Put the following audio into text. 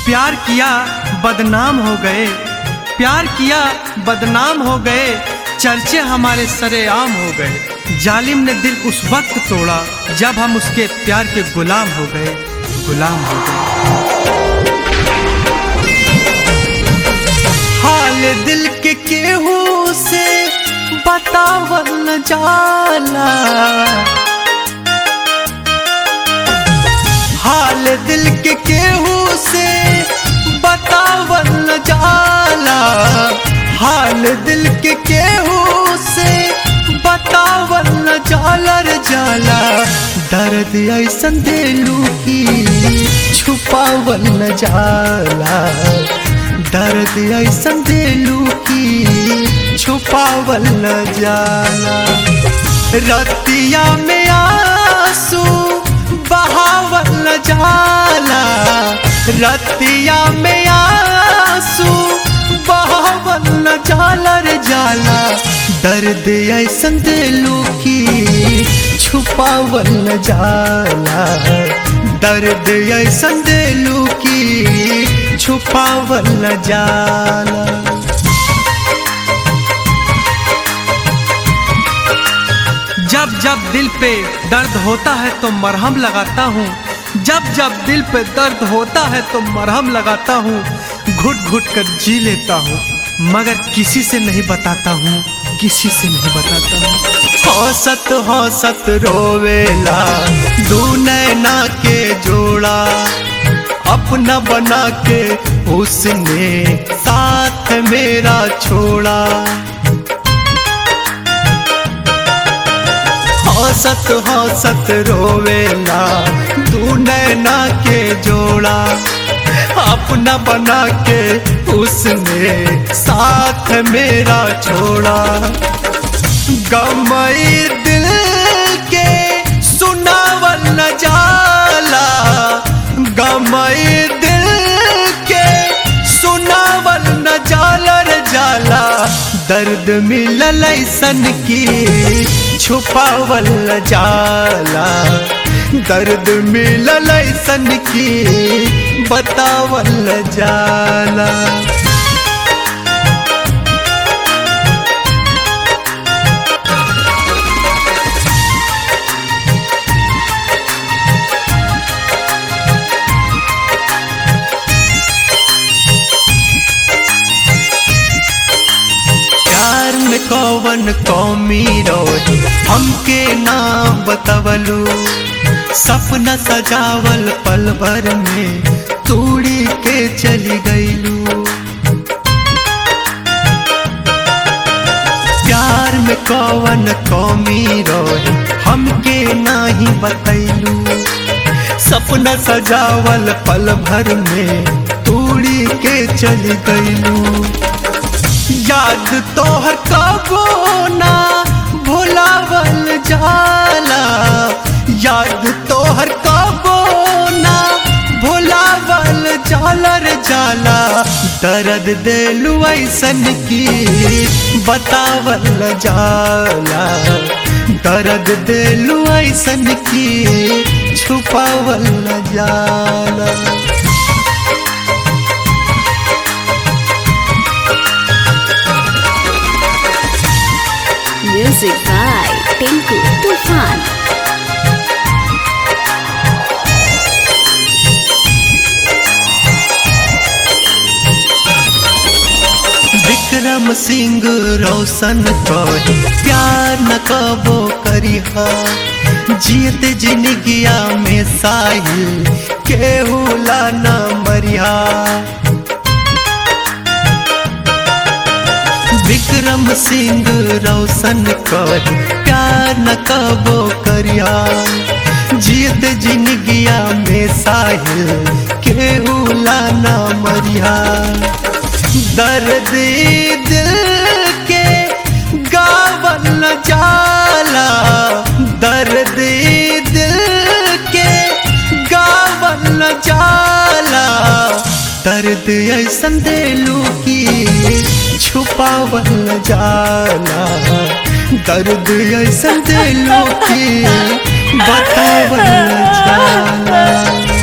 प्यार किया बदनाम हो गए प्यार किया बदनाम हो गए चर्चे हमारे सरेआम हो गए जालिम ने दिल उस वक्त तोड़ा जब हम उसके प्यार के गुलाम हो गए गुलाम हो गए हाल दिल के केहू से बतावल न जाला हाल दिल के केहू से बतावल न जाला हाल दिल के केहू से बतावल न जाला रे जाला दर्द ऐसन दिलू की छुपावल न जाला दर्द ऐसन दिलू की छुपावल न जाला रतिया में आंसू बहावल न जाला रतिया में आंसू बहावल न जाला रे जाला दर्द ऐसन दिलू की छुपावल न जाला दर्द ऐसन दिलू की छुपावल न जाला जब जब दिल पे दर्द होता है तो मरहम लगाता हूँ जब जब दिल पे दर्द होता है तो मरहम लगाता हूँ घुट घुट कर जी लेता हूँ मगर किसी से नहीं बताता हूँ किसी से नहीं बताता हूँ हौसत हौसत रोवेला दू नैना के जोड़ा अपना बना के उसने साथ मेरा छोड़ा हौसत हौसत रोवेला तू नैना के जोड़ा अपना बना के उसने साथ मेरा छोड़ा गमई दिल के सुनावल न जाला गमई दिल के सुनावल न जाला रे जाला दर्द मिलल ऐसन की छुपावल न जाला दर्द मिलल ऐसन की बतावल न जाला प्यार में कौवन कौमी रोज हमके नाम बतावलू सपना सजावल पल भर में तूड़ी के चली गईलू प्यार में कौवन कौमी रोज हमके नाही बतैलू सपना सजावल पल भर में तूड़ी के चली गईलू याद तोहर कबो ना भुलावल जाला याद तोहर कबो ना भुलावल जाला रे जाला दर्द दिलु ऐसन की बतावल जाला दर्द दिलु ऐसन की छुपावल जाला Music by Tinku Tufan. Vikram Singh रोशन कहे प्यार न कबो करिहा जीत जिंदगिया में साहिल केहू ला न मरिहा विक्रम सिंह रोशन कहे प्यार न कबो करिया जीत जिंदगिया में साहिल केहू ला न मरिया दर्द दिल के गावल न जाला दर्द दिल के गावल न जाला दर्द ऐसन दिलू की छुपावल न जाला दर्द ऐसन दिलू की बतावल न जाला